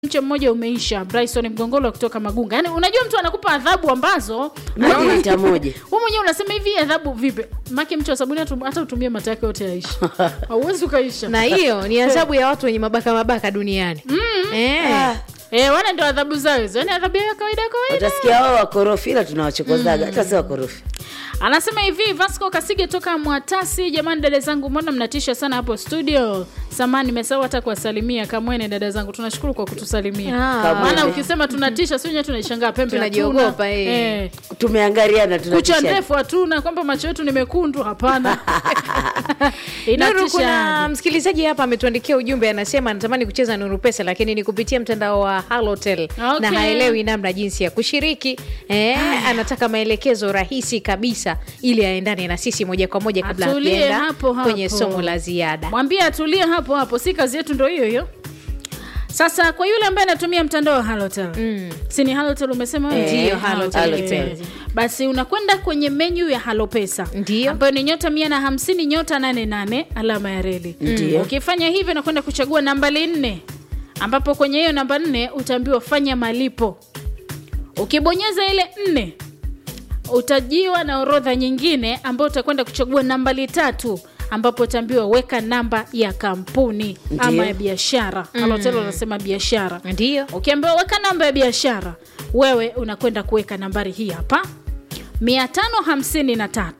mche mmoja umeisha. Bryson Mgongolo kutoka Magunga. Yaani unajua mtu anakupa adhabu ambazo Hadi lita moja. wewe mwenyewe unasema hivi adhabu vipi? Maki mche wa sabuni hata hata utumie mata yake yote yaisha. Hauwezi ukaisha. na hiyo ni adhabu ya watu wenye mabaka mabaka duniani eh. Ah, Eh, wana ndio adhabu zao hizo. Yaani adhabu ya kawaida kawaida. utasikia wao wakorofi ila tunawachokozaga hata si wakorofi. Anasema hivi Vasco Kasige toka Mwatasi, jamani dada zangu, mbona mnatisha sana hapo studio? Samani nimesahau hata kuwasalimia. Kamwene dada zangu, tunashukuru kwa kutusalimia. Ah. Kamwene. Maana ukisema tunatisha, sio nyewe tunaishangaa pembe Tunajiogopa, hatuna. eh. Eh. Tumeangaliana Kucha tunatisha. ndefu hatuna, kwamba macho yetu ni mekundu, hapana. Nuru, Inatisha. kuna msikilizaji hapa ametuandikia ujumbe, anasema anatamani kucheza Nuru Pesa, lakini ni kupitia mtandao wa Halotel Okay. na haelewi namna jinsi ya kushiriki. Eh, anataka maelekezo rahisi kabisa ili aendane na sisi moja kwa moja kabla Atulie hatujaenda hapo hapo. kwenye somo la ziada. Mwambie atulie hapo hapo, si kazi yetu ndo hiyo hiyo. Sasa kwa yule ambaye anatumia mtandao wa Halotel Mm. si ni Halotel umesema wewe? Eh, Ndiyo, Halotel. Halotel. Basi unakwenda kwenye menyu ya Halopesa Ndiyo. ambayo ni nyota mia na hamsini nyota nane nane alama ya reli. Ndiyo. Ukifanya hivyo unakwenda kuchagua nambari nne, ambapo kwenye hiyo namba nne utaambiwa fanya malipo. Ukibonyeza ile nne utajiwa na orodha nyingine ambayo utakwenda kuchagua nambari tatu ambapo utaambiwa weka namba ya kampuni ama Ndiyo. ya biashara. Halotel wanasema biashara. Ndiyo. Ukiambiwa weka namba ya biashara, wewe unakwenda kuweka nambari hii hapa 553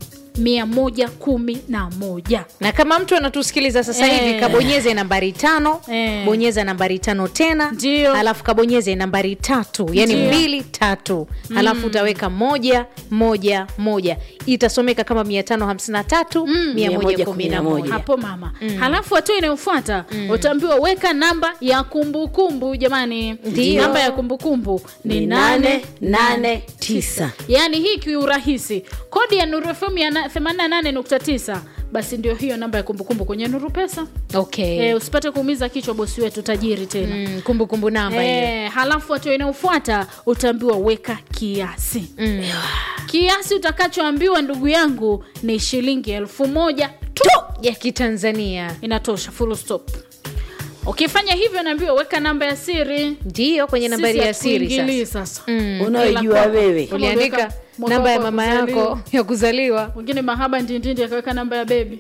111. na kama mtu anatusikiliza sasa Eh. hivi kabonyeze nambari tano Eh. bonyeza nambari tano tena Ndio. alafu kabonyeze nambari tatu yani Ndio. mbili tatu alafu utaweka moja moja moja itasomeka kama mia tano hamsini na tatu mia moja kumi na moja hapo mama halafu hatua inayofuata utaambiwa weka namba ya kumbukumbu jamani Ndio. namba ya kumbukumbu ni Ni nane nane nane tisa. yaani hii kiurahisi kodi ya nuru fm ya na- 88.9 basi ndio hiyo namba ya kumbukumbu kwenye nuru pesa okay. e, usipate kuumiza kichwa bosi wetu tajiri tena mm, kumbukumbu namba hiyo Eh, halafu hatua inayofuata utaambiwa weka kiasi mm. kiasi utakachoambiwa ndugu yangu ni shilingi elfu moja tu ya kitanzania inatosha full stop ukifanya hivyo naambiwa weka namba ya siri ndiyo kwenye nambari Sisi ya siri hatuingilii sasa sasa Mm. Unaojua wewe. Kama uliandika uliweka mwaka namba ya wako wa mama yako kuzaliwa. ya kuzaliwa mwingine mahaba ndindindi akaweka namba ya bebi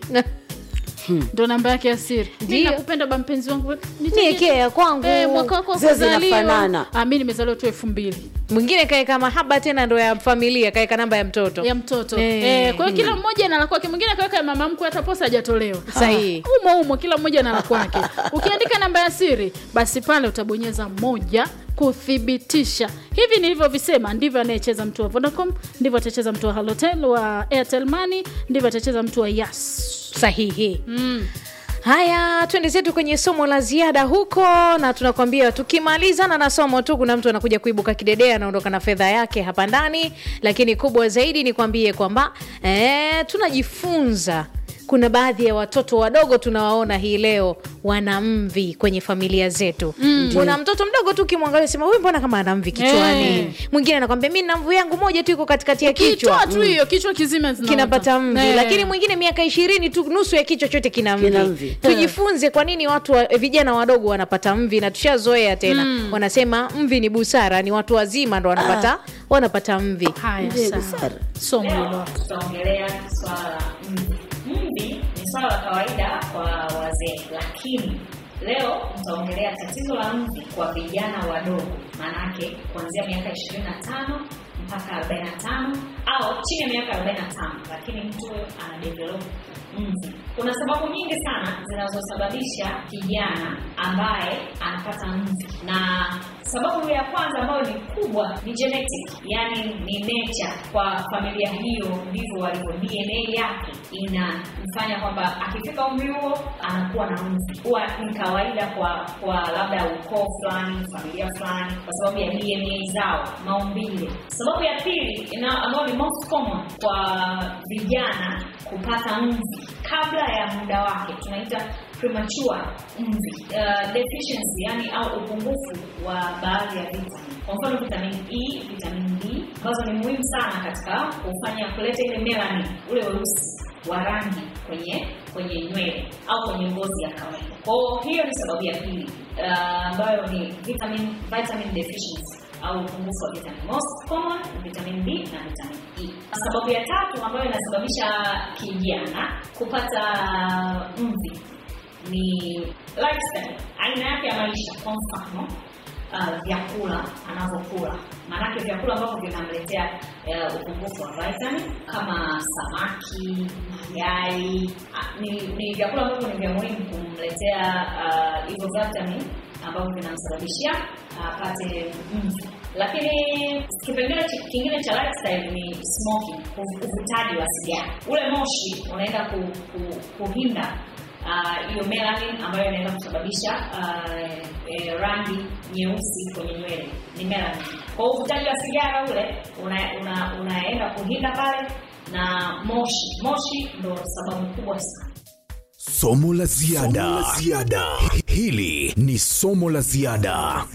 ndo namba yake ya siri Mi Ndio. nakupenda ba mpenzi wangu Nitajie- niekee ya kwangu Eh, mwaka wako wa Zile kuzaliwa zinafanana. Ah, mi nimezaliwa tu elfu mbili mwingine kaeka mahaba tena ndo ya familia kaeka namba ya mtoto ya mtoto Eh. eh, kwa hiyo kila mmoja na la kwake mwingine akaweka ya mama mkwe hata posa hajatolewa Sahihi. umo umo kila mmoja na la kwake ukiandika namba ya siri basi pale utabonyeza moja kuthibitisha hivi nilivyovisema ndivyo anayecheza mtu wa vodacom ndivyo atacheza mtu wa halotel wa airtel money ndivyo atacheza mtu wa yas sahihi mm. haya twende zetu kwenye somo la ziada huko na tunakwambia tukimalizana na somo tu kuna mtu anakuja kuibuka kidedea anaondoka na fedha yake hapa ndani lakini kubwa zaidi ni kwambie kwamba eh, tunajifunza kuna baadhi ya watoto wadogo tunawaona hii leo wana mvi kwenye familia zetu mm. kuna mtoto mdogo tu ukimwangalia sema huyu mbona kama ana mvi kichwani Eh. mwingine anakwambia mi na mvu yangu moja tu iko katikati ya kichwa kichwa tu hiyo kichwa kizima zinaota. kinapata mvi Eh. lakini mwingine miaka ishirini tu nusu ya kichwa chote kina mvi, Kina mvi. tujifunze kwa nini watu wa, vijana wadogo wanapata mvi na tushazoea tena wanasema mvi ni busara ni watu wazima ndo wanapata wanapata mvi haya Ndiyo, sawa busara. somo hilo tutaongelea swala la mvi. Mvi ni swala la kawaida kwa wazee, lakini leo tutaongelea tatizo la mvi kwa vijana wadogo, maanake kuanzia miaka 25 mpaka 45 au chini ya miaka 45, lakini mtu huyo ana develop mvi. Kuna sababu nyingi sana zinazosababisha kijana ambaye anapata mvi, na sababu ya kwanza ambayo ni kubwa ni genetic, yani ni nature. Kwa familia hiyo ndivyo walivyo, DNA yake inamfanya kwamba akifika umri huo anakuwa na mvi. Huwa ni kawaida kwa kwa labda ukoo fulani, familia fulani, kwa sababu ya DNA zao, maumbile. Sababu ya pili ina- ambayo ni most common kwa vijana kupata mvi kabla ya muda wake, tunaita premature mvi uh, deficiency, yani au upungufu wa baadhi ya vitamini. Kwa mfano vitamin E, vitamin D ambazo ni muhimu sana katika kufanya kuleta ile melanin, ule weusi wa rangi kwenye kwenye nywele au kwenye ngozi ya kawaida. Kwa hiyo hiyo ni sababu ya pili. uh, ambayo ni vitamin vitamin deficiency au upungufu wa vitamin. Most common ni vitamin B na vitamin E. Sababu ya tatu ambayo inasababisha kijana kupata mvi ni lifestyle, aina yake ya maisha. Kwa mfano uh, vyakula anavyokula, maanake vyakula ambavyo vinamletea uh, upungufu wa vitamin kama samaki, mayai uh, ni, ni vyakula ambavyo ni vya muhimu kumletea uh, hivyo vitamin ambavyo vinamsababishia apate uh, mvi. Lakini kipengele chi- kingine cha lifestyle ni smoking, uv- uvutaji wa sigara. Ule moshi unaenda ku, ku, kuhinda ah, hiyo melanin ambayo inaenda kusababisha ah, eh, rangi nyeusi kwenye nywele ni melanin. Kwa hiyo uvutaji wa sigara ule una, una, unaenda kuhinda pale na moshi. Moshi ndo sababu kubwa sana. Somo la ziada. Hili ni somo la ziada.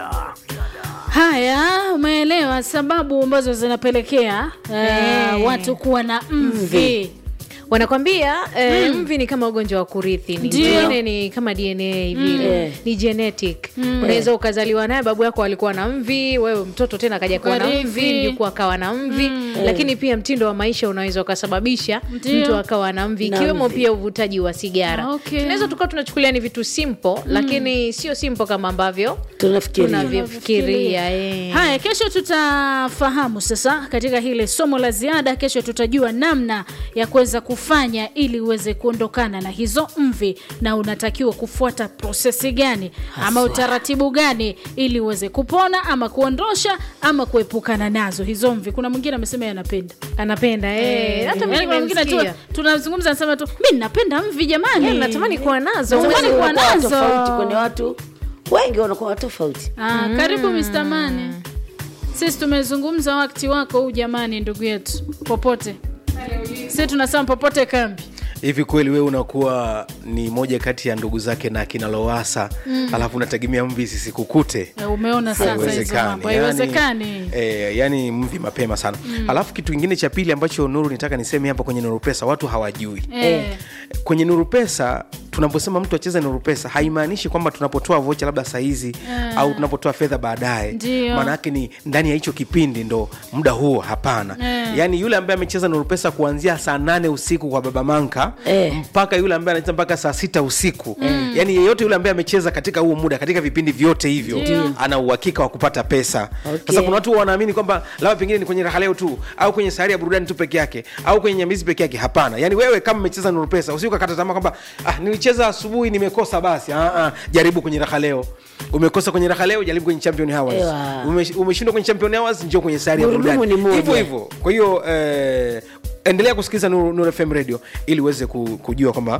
Haya, umeelewa sababu ambazo zinapelekea eh, Eh. watu kuwa na mvi. wanakwambia eh, mvi ni kama ugonjwa wa kurithi ni Ndio. DNA ni kama dna vile Mm. ni genetic unaweza ukazaliwa naye babu yako alikuwa na mvi wewe mtoto tena akaja kuwa na Ukarithi. mvi mjukuu akawa na mvi lakini pia mtindo wa maisha unaweza ukasababisha Ndio. mtu akawa na mvi Na ikiwemo mvi. pia uvutaji wa sigara Okay. tunaweza tukawa tunachukulia ni vitu simple lakini sio simple kama ambavyo tunafikiria tunavyofikiria eh. Haya, kesho tutafahamu sasa katika hile somo la ziada. Kesho tutajua namna ya kuweza kufanya ili uweze kuondokana na hizo mvi, na unatakiwa kufuata prosesi gani ama utaratibu gani ili uweze kupona ama kuondosha ama kuepukana nazo hizo mvi. Kuna mwingine amesema yeye anapenda anapenda eh. hata mimi Yaani kuna mwingine tu nimemsikia. tunazungumza anasema tu mi napenda mvi jamani, Yeah, natamani kuwa nazo Natamani Uwezo kuwa unakuwa nazo. tofauti kwenye watu wengi wanakuwa tofauti Ah, karibu Mr. Mane. Sisi tumezungumza wakati wako huu jamani, ndugu yetu, popote sisi tunasema popote kambi. hivi kweli wewe unakuwa ni moja kati ya ndugu zake na akina Lowassa alafu unategemea mvi sisikukute Eh, Umeona sasa hizo mambo, haiwezekani. eh, yani mvi mapema sana alafu kitu kingine cha pili ambacho nuru nitaka niseme hapa kwenye nuru pesa watu hawajui Eh, kwenye nuru pesa tunaposema mtu acheze nuru pesa haimaanishi kwamba tunapotoa vocha labda sahizi Eh. au tunapotoa fedha baadaye Ndio. maana yake ni ndani ya hicho kipindi ndo muda huo hapana Eh. yaani yule ambaye amecheza nuru pesa kuanzia saa nane usiku kwa baba manka Eh. mpaka yule ambaye anacheza mpaka saa sita usiku yaani yeyote yule ambaye amecheza katika huo muda katika vipindi vyote hivyo Ndio. ana uhakika wa kupata pesa Okay. sasa kuna watu wanaamini kwamba labda pengine ni kwenye raha leo tu au kwenye sahari ya burudani tu peke yake au kwenye nyamizi peke yake hapana yaani wewe kama umecheza nuru pesa usiukakata tamaa kwamba ah, nilicheza asubuhi nimekosa basi ah, ah, jaribu kwenye raha leo umekosa kwenye raha leo jaribu kwenye champion hours Ewa. Ume- umeshindwa kwenye champion hours njoo kwenye sahari ya Gurudumu burudani ni moja. hivyo hivyo kwa hiyo eh, endelea kusikiliza Nuru, Nuru fm radio ili uweze ku, kujua kwamba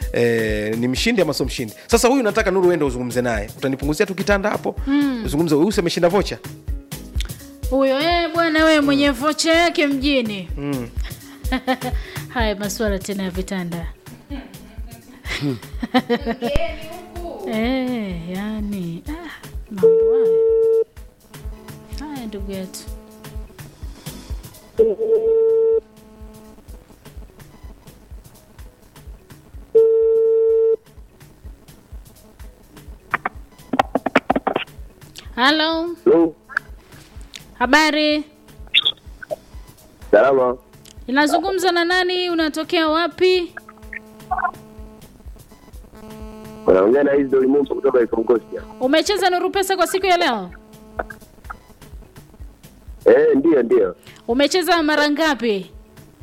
Eh, ni mshindi ama sio mshindi sasa huyu nataka nuru uende uzungumze naye utanipunguzia tu kitanda hapo mm. uzungumze huyu si ameshinda vocha huyo eh, bwana wewe mwenye vocha yake mjini haya masuala tena ya vitanda eh, yani ah, mambo haya haya ndugu yetu halo Hello. habari Salama. inazungumza na nani unatokea wapi Unaongea na Isidori Mumba kutoka Ikongosia. umecheza nuru pesa kwa siku ya leo Eh, ndio ndio. umecheza mara ngapi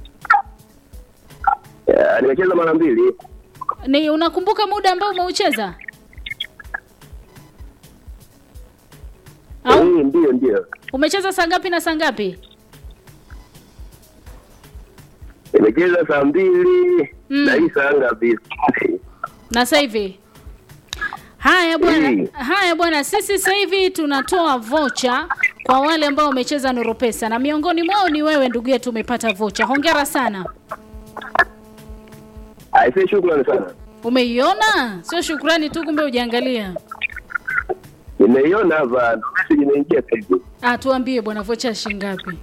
Eh, nimecheza mara mbili. ni unakumbuka muda ambao umeucheza Eh, au ndio ndio. umecheza saa ngapi na saa ngapi Nimecheza saa mbili Mm. na hii saa ngapi? na sasa hivi haya bwana Mm. haya bwana sisi sasa hivi tunatoa vocha kwa wale ambao wamecheza nuru pesa na miongoni mwao ni wewe ndugu yetu umepata vocha hongera sana Aisee, shukrani sana. umeiona sio shukrani tu kumbe ujiangalia Nimeiona hapa message imeingia sasa hivi. ah tuambie bwana vocha ya shilingi ngapi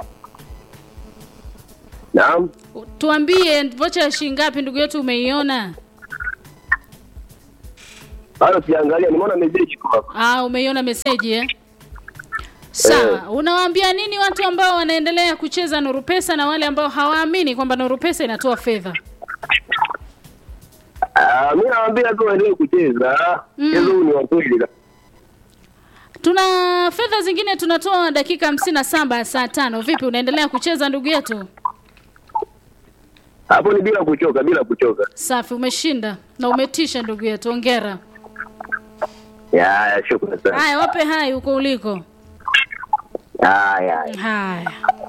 Naam. tuambie vocha ya shilingi ngapi ndugu yetu umeiona bado sijaangalia, nimeona message tu hapa. Ah, umeiona meseji eh? Sawa, unawaambia nini watu ambao wanaendelea kucheza Nuru Pesa na wale ambao hawaamini kwamba Nuru Pesa inatoa fedha? Ah, mimi nawaambia tu waendelee kucheza. Mchezo huu ni wa kweli. Tuna fedha zingine tunatoa dakika hamsini na saba ya saa tano. Vipi, unaendelea kucheza ndugu yetu? Hapo ni bila kuchoka, bila kuchoka. Safi, umeshinda na umetisha ndugu yetu, ongera. Ya, ya, shukrani sana. Haya, wape hai huko uliko. Haya. Haya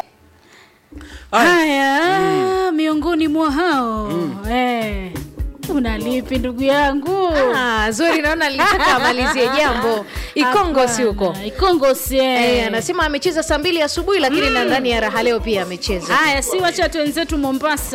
haya, miongoni mwa hao eh, unalipi ndugu yangu? Ah, zuri naona alitaka amalizie jambo ikongosi huko Hapana, Ikongosi eh. Eh, anasema amecheza saa mbili asubuhi lakini na ndani ya raha leo pia amecheza Haya, si wacha wenzetu Mombasa